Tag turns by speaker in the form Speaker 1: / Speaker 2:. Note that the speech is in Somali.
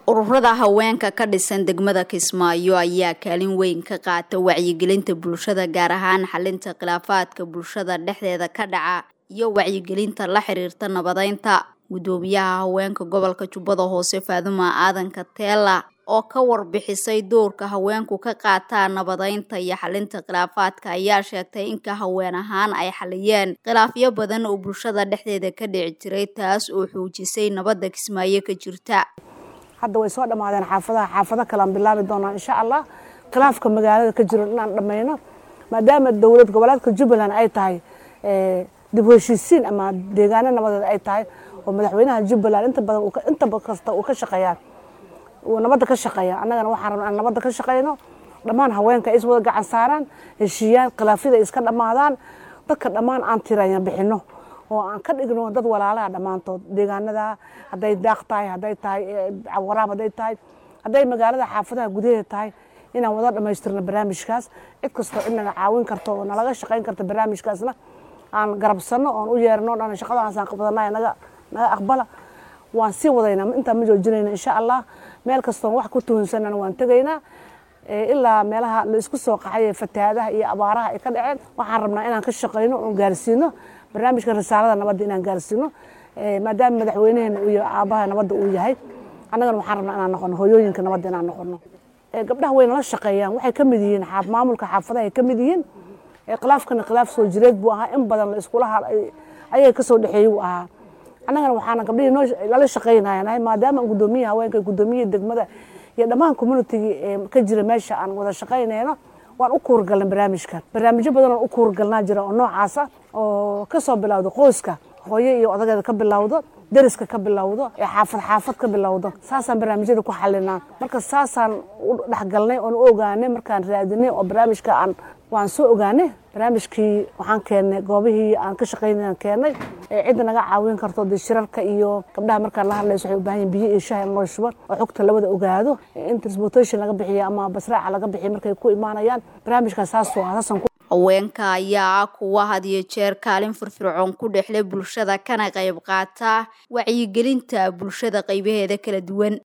Speaker 1: ururada haweenka ka dhisan degmada kismaayo ayaa kaalin weyn ka qaata wacyigelinta bulshada gaar ahaan xalinta khilaafaadka bulshada dhexdeeda ka dhaca iyo wacyigelinta la xiriirta nabadeynta gudoomiyaha haweenka gobolka jubbada hoose faaduma aadanka teela oo ka warbixisay doorka haweenku ka qaataan nabadeynta iyo xalinta khilaafaadka ayaa sheegtay inka haween ahaan ay xaliyeen khilaafyo badan oo bulshada dhexdeeda ka dhici jiray taas oo xoojisay nabadda kismaayo ka jirta
Speaker 2: hadda way soo dhammaadeen xaafadaha xaafado kalean bilaabi doonaa insha allah khilaafka magaalada ka jiro inaan dhammayno maadaama dowlad goboleedka jubbaland ay tahay dib u heshiisiin ama deegaano nabadeed ay tahay oo madaxweynaha jubbaland inta badan inta kasta uu ka shaqeeyaa uu nabadda ka shaqeeya annagana waxaan rabnaa aan nabadda ka shaqeyno dhammaan haweenka ay is wada gacan saaraan heshiiyaan khilaafyada ay iska dhammaadaan dadka dhammaan aan tiraya bixino oo aan ka dhigno dad walaalaha dhammaantood deegaanada hadday daaq tahay hadday tahay waraab hadday tahay hadday magaalada xaafadaha gudaheeda tahay inaan wada dhammaystirno barnaamijkaas cid kastoo cid naga caawin karto oo nalaga shaqayn karta barnaamijkaasna aan garabsano oon u yeerno dhan shaqadaasaan qabdanay naga naga aqbala waan sii wadaynaa intaan ma joojinayna insha allah meel kastoon wax ku tuhunsanana waan tegaynaa ilaa meelaha la isku soo qaxay fatahaadaha iyo abaaraha ay ka dhaceen waxaan rabnaa inaan ka shaqayno oon gaarsiino barnaamijka risaalada nabadda inaan gaarsiino maadaama madaxweynaheena uu yahay aabaha nabadda uu yahay annagana waxaan rabnaa inaan noqono hooyooyinka nabadda inaan noqono gabdhaha way nala shaqeeyaan waxay ka mid yihiin maamulka xaafadaha ay ka mid yihiin khilaafkana khilaaf soo jireed buu ahaa in badan la iskula ayaga kasoo dhexeeyey uu ahaa annagana waxaana gabdhihii noo lala shaqaynayaa maadaama gudoomiyaha haweenka gudoomiyihii degmada iyo dhammaan communitygii ee ka jira meesha aan wada shaqaynayno waan u kuurgalnay barnaamijkan barnaamijyo badan oo u kuurgalnaa jira oo noocaasa oo kasoo bilowda qoyska hooyo iyo odageeda ka bilowdo deriska ka bilowdo ee xaafad xaafad ka bilowdo saasaan barnaamijyada ku xalinaa marka saasaan u dhexgalnay oon u ogaanay markaan raadinay oo barnaamijka aan waan soo ogaanay barnaamijkii waxaan keennay goobihii aan ka shaqaynayaan keennay ee cidda naga caawin karto dee shirarka iyo gabdhaha markaan la hadlayso waxay u baahan yihin biyo iyo shaha in loo shubo oo xogta labada ogaado in transportation laga bixiyo ama basraaca laga bixiyo markay ku imaanayaan barnaamijkaas saas waa saasaan ku
Speaker 1: haweenka ayaa ah kuwa had iyo jeer kaalin firfircoon ku dhexle bulshada kana qayb qaata wacyigelinta bulshada qaybaheeda kala duwan